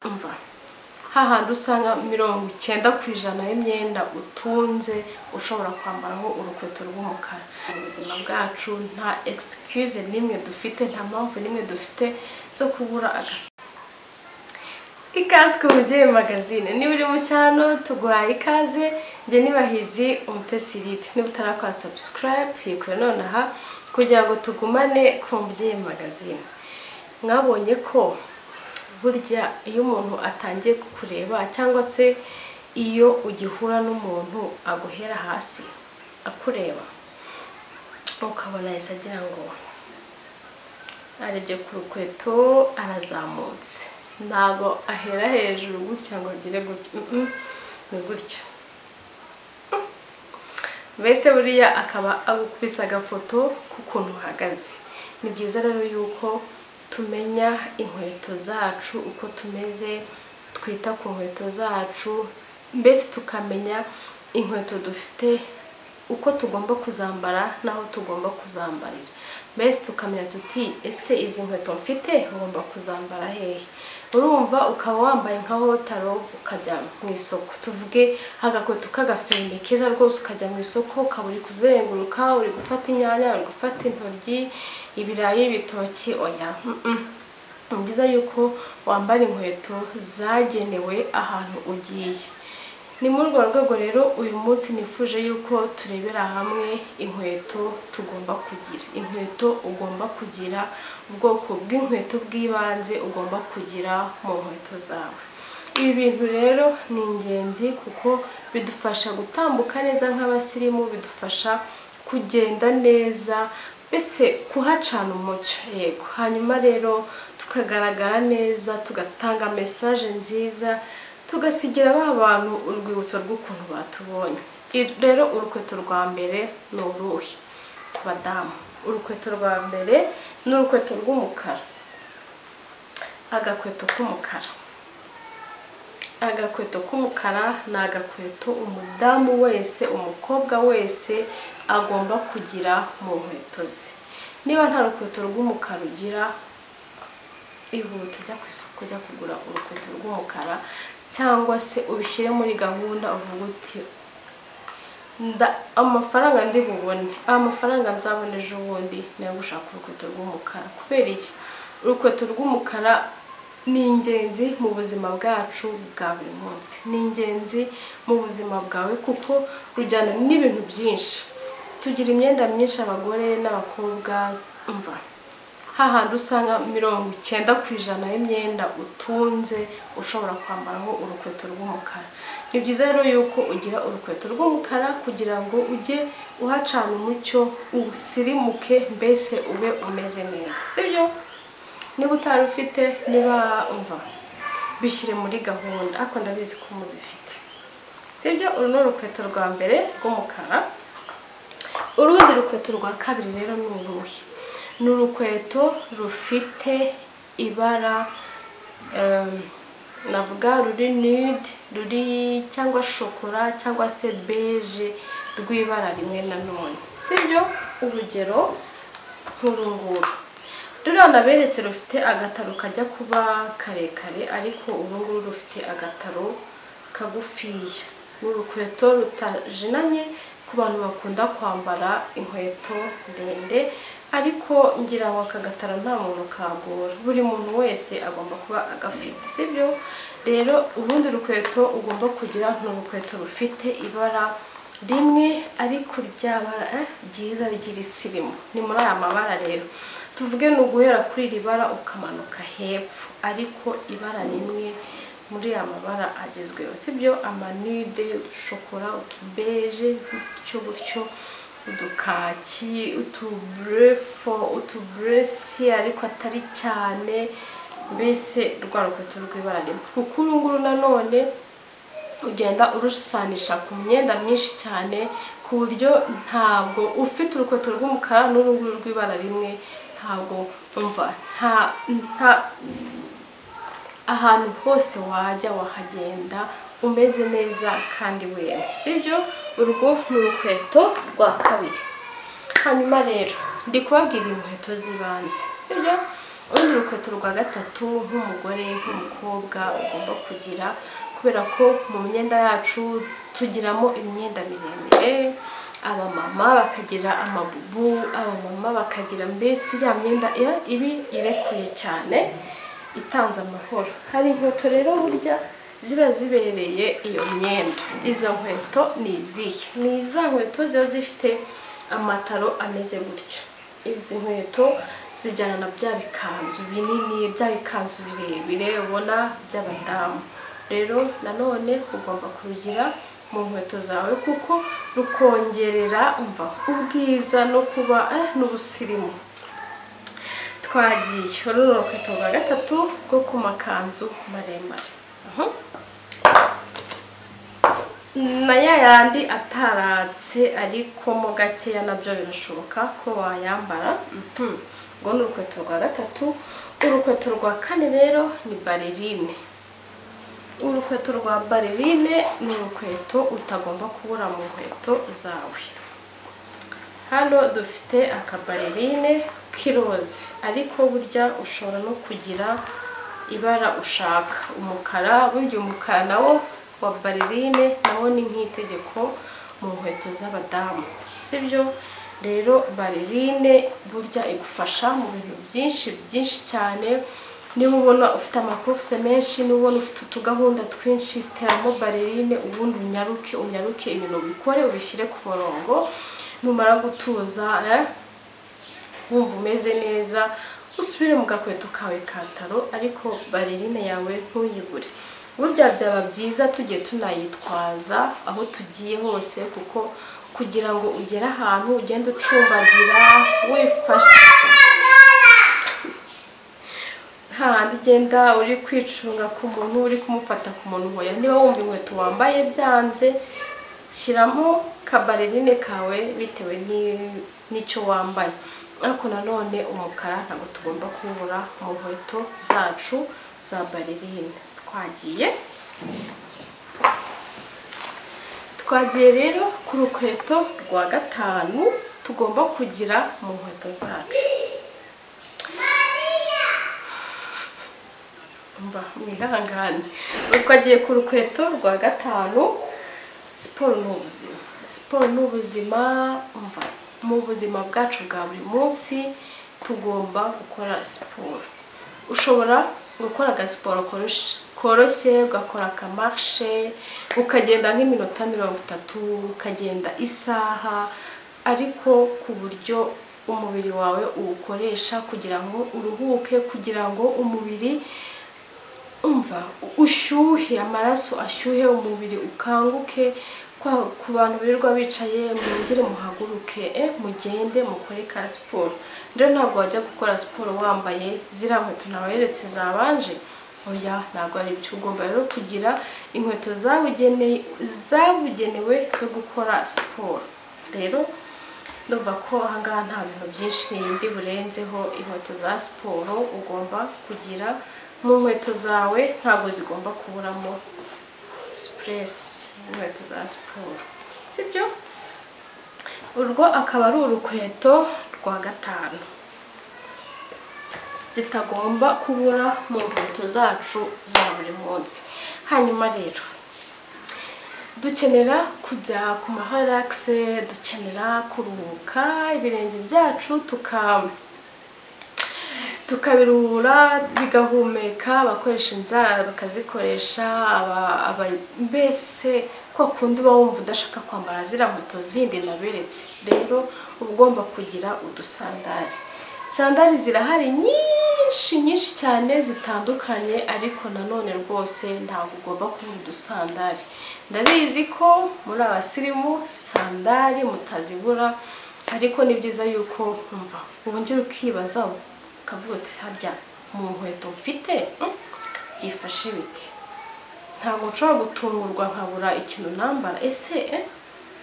umva hahandi usanga mirongo icyenda ku ijana y'imyenda utunze ushobora kwambaraho urukweto rw'umukara mu buzima bwacu nta egisikuze n'imwe dufite nta mpamvu n'imwe dufite zo kubura agasa ikaze ku mubyeyi magazine niba uri mushya hano tuguhaye ikaze njye nibahizi umutesi ride niba utarakora sabusikarayibu yikore nonaha kugira ngo tugumane ku mubyeyi magazine mwabonye ko burya iyo umuntu atangiye kukureba cyangwa se iyo ugihura n'umuntu aguhera hasi akureba ukabona yahise agira ngo arebye ku rukweto arazamutse ntabwo ahera hejuru gutya ngo agire gutya ni gutya mbese buriya akaba agukubise agafoto k'ukuntu uhagaze ni byiza rero yuko tumenya inkweto zacu uko tumeze twita ku nkweto zacu mbese tukamenya inkweto dufite uko tugomba kuzambara n'aho tugomba kuzambarira mbese tukamenya tuti ese izi nkweto mfite ugomba kuzambara hehe urumva ukaba wambaye nka wotaro ukajya mu isoko tuvuge agakweto k'agafembe keza rwose ukajya mu isoko ukaba uri kuzenguruka uri gufata inyanya uri gufata intoryi ibirayi ibitoki oya ni byiza yuko wambara inkweto zagenewe ahantu ugiye ni muri urwo rwego rero uyu munsi nifuje yuko turebera hamwe inkweto tugomba kugira inkweto ugomba kugira ubwoko bw'inkweto bw'ibanze ugomba kugira mu nkweto zawe ibi bintu rero ni ingenzi kuko bidufasha gutambuka neza nk'abasirimu bidufasha kugenda neza mbese kuhacana umucyo yego hanyuma rero tukagaragara neza tugatanga mesaje nziza tugasigira ba bantu urwibutso rw'ukuntu batubonye rero urukweto rwa mbere ni uruhe ku badamu urukweto rwa mbere ni urukweto rw'umukara agakweto k'umukara agakweto k'umukara ni agakweto umudamu wese umukobwa wese agomba kugira mu nkweto ze niba nta rukweto rw'umukara ugira ihute jya ku isoko jya kugura urukweto rw'umukara cyangwa se ubishyire muri gahunda uvuga uti amafaranga ndi bubone amafaranga nzabona ejo bundi nayo gushaka urukweto rw'umukara kubera iki urukweto rw'umukara ni ingenzi mu buzima bwacu bwa buri munsi ni ingenzi mu buzima bwawe kuko rujyana n'ibintu byinshi tugira imyenda myinshi abagore n'abakobwa mva hahandi usanga mirongo icyenda ku ijana y'imyenda utunze ushobora kwambaraho urukweto rw'umukara ni byiza rero yuko ugira urukweto rw'umukara kugira ngo ujye uhacana umucyo usirimuke mbese ube umeze neza sibyo niba utari ufite niba umva bishyire muri gahunda ariko ndabizi ko muzifite sibyo uru ni urukweto rwa mbere rw'umukara urundi rukweto rwa kabiri rero ni uruhe ni urukweto rufite ibara navuga ruri nude ruri cyangwa shokora cyangwa se beje rw'ibara rimwe na none sibyo urugero nk'uru nguru ruriya naberetse rufite agataro kajya kuba karekare ariko uru nguru rufite agataro kagufiya ni urukweto rutajinanye ku bantu bakunda kwambara inkweto ndende ariko ngira ngo aka gataro nta muntu kagora buri muntu wese agomba kuba agafite sibyo rero urundi rukweto ugomba kugira ni urukweto rufite ibara rimwe ariko ryabara ryiza ry'isirimu ni muri aya mabara rero tuvuge ni uguhera kuri iri bara ukamanuka hepfo ariko ibara rimwe muri aya mabara agezweho sibyo amanude udushokora utubeje gutyo gutyo udukaki utuburefo utuburesi ariko atari cyane mbese rwa rukweto rw'ibara rimwe kuko uru nguru nanone ugenda urusanisha ku myenda myinshi cyane ku buryo ntabwo ufite urukweto rw'umukara n'uru nguru rw'ibara rimwe ntabwo umva nta ahantu hose wajya wahagenda umeze neza kandi wemewe sibyo urwo ni urukweto rwa kabiri hanyuma rero ndi kubabwira inkweto z'ibanze sibyo urundi rukweto rwa gatatu nk'umugore nk'umukobwa ugomba kugira kubera ko mu myenda yacu tugiramo imyenda miremire abamama bakagira amabubu abamama bakagira mbese ya myenda iya- ibi irekuye cyane itanze amahoro hari inkweto rero burya ziba zibereye iyo myenda izo nkweto ni izihe ni iza nkweto ziba zifite amataro ameze gutya izi nkweto zijyana na bya bikanzu binini bya bikanzu birebire ubona by'abadamu rero nanone ugomba kurugira mu nkweto zawe kuko rukongerera umva ubwiza no kuba eh, n'ubusirimu twagiye uru ni urukweto rwa gatatu rwo ku makanzu maremare Mhm. na ya yandi ataratse ariko mo gakeya nabyo birashoboka ko wayambara Mhm. urwo ni urukweto rwa gatatu urukweto rwa kane rero ni balerine urukweto rwa balerine ni urukweto utagomba kubura mu nkweto zawe hano dufite akabalerine k'iroze ariko burya ushobora no kugira ibara ushaka umukara burya umukara nawo wa balerine nawo ni nk'itegeko mu nkweto z'abadamu sibyo rero balerine burya igufasha mu bintu byinshi byinshi cyane niba ubona ufite amakurse menshi niba ubona ufite utugahunda twinshi teramo balerine ubundi unyaruke unyaruke ibintu ubikore ubishyire ku murongo numara gutuza eh, wumva umeze neza usubire mu gakweto kawe kataro ariko balerine yawe ntuyibure burya byaba byiza tugiye tunayitwaza aho tugiye hose kuko kugira ngo ugere ahantu ugende ucumbagira wifashe nta handi ugenda uri kwicunga ku muntu uri kumufata ku muntu hoya niba wumva inkweto wambaye byanze shyiramo kabarerine kawe bitewe ni- n'icyo wambaye ariko nanone umukara ntabwo tugomba kubura mu nkweto zacu za barerine twagiye twagiye rero ku rukweto rwa gatanu tugomba kugira mu nkweto zacu mba mwihangane nuko agiye ku rukweto rwa gatanu siporo ni ubuzima siporo ni ubuzima mva mu buzima bwacu bwa buri munsi tugomba gukora siporo ushobora gukora agasiporo korosh- koroshye ugakora akamarshe ukagenda nk'iminota mirongo itatu ukagenda isaha ariko ku buryo umubiri wawe uwukoresha kugira ngo uruhuke kugira ngo umubiri umva ushyuhe amaraso ashyuhe umubiri ukanguke kwa- ku bantu birirwa bicaye mwongere muhaguruke eh, mugende mukore ka siporo rero ntabwo wajya gukora siporo wambaye ziriya nkweto naweretse zabanje oya ntabwo ari byo ugomba rero kugira inkweto zabugeneye- zabugenewe zo gukora siporo rero ndumva ko ahangaha nta bintu byinshi ndi burenzeho inkweto za siporo ugomba kugira mu nkweto zawe ntabwo zigomba kuburamo sipuresi inkweto za siporo sibyo urwo akaba ari urukweto rwa gatanu zitagomba kubura mu nkweto zacu za buri munsi hanyuma rero dukenera kujya ku maharagise dukenera kuruhuka ibirenge byacu tuka tukabiruhura bigahumeka abakoresha inzara bakazikoresha aba- aba- mbese kwa kundi uba wumva udashaka kwambara ziriya nkweto zindi naberetse rero uba ugomba kugira udusandari sandari zirahari nyinshi nyinshi cyane zitandukanye ariko nanone rwose ntabwo ugomba kubura udusandari ndabizi ko muri abasirimu sandari mutazibura ariko ni byiza yuko umva wongera ukibaza ukavuga uti harya mu nkweto mfite mm, byifashe bite ntabwo nshobora gutungurwa nkabura ikintu nambara ese eh?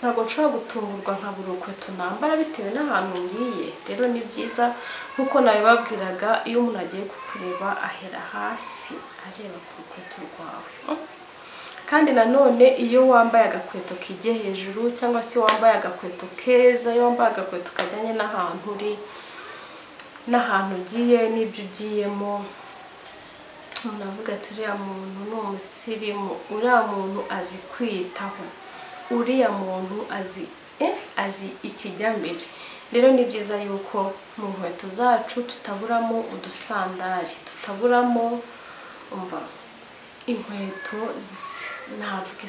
ntabwo nshobora gutungurwa nkabura urukweto nambara bitewe n'ahantu ngiye rero ni byiza nk'uko nabibabwiraga iyo umuntu agiye kukureba ahera hasi areba ku rukweto rwawe Mm. kandi nanone iyo wambaye agakweto kijye hejuru cyangwa se wambaye agakweto keza iyo wambaye agakweto kajyanye n'ahantu uri n'ahantu ugiye n'ibyo ugiyemo umuntu avuga ati uriya muntu ni umusirimu uriya muntu azi kwiyitaho uriya muntu azi azi ikijyambere rero ni byiza yuko mu nkweto zacu tutaburamo udusandari tutaburamo umva inkweto ntabwo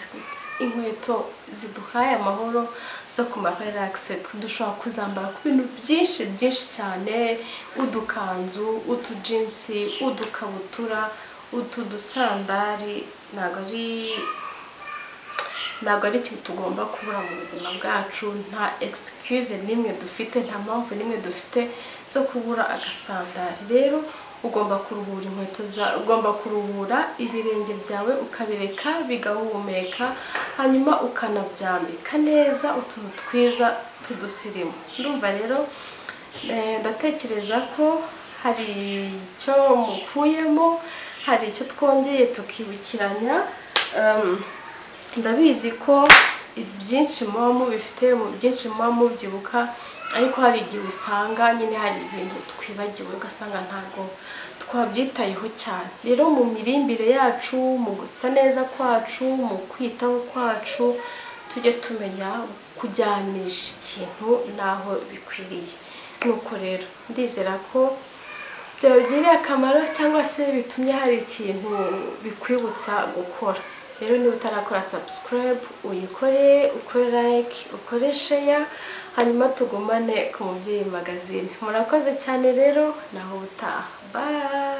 inkweto ziduhaye amahoro zo ku marelakisi dushobora kuzambara ku bintu byinshi byinshi cyane udukanzu utujinsi udukabutura utu dusandari ntabwo ari ntabwo ari ikintu tugomba kubura mu buzima bwacu nta egisikiyuze n'imwe dufite nta mpamvu n'imwe dufite zo kubura agasandari rero ugomba kuruhura inkweto zawe ugomba kuruhura ibirenge byawe ukabireka bigahumeka hanyuma ukanabyambika neza utuntu twiza tudusirimu ndumva rero ndatekereza ko hari icyo mukuyemo hari icyo twongeye tukibukiranya ndabizi ko ibyinshi muba mubifite mu byinshi muba mubyibuka ariko hari igihe usanga nyine hari ibintu twibagiwe ugasanga ntabwo twabyitayeho cyane rero mu mirimbire yacu mu gusa neza kwacu mu kwitaho kwacu tujye tumenya kujyanisha ikintu n'aho bikwiriye nuko rero ndizera ko byabagiriye akamaro cyangwa se bitumye hari ikintu bikwibutsa gukora rero niba utarakora sabusikarayibu uyikore ukore layike ukore sheya hanyuma tugumane ku mubyeyi magazine murakoze cyane rero naho ubutaha bayi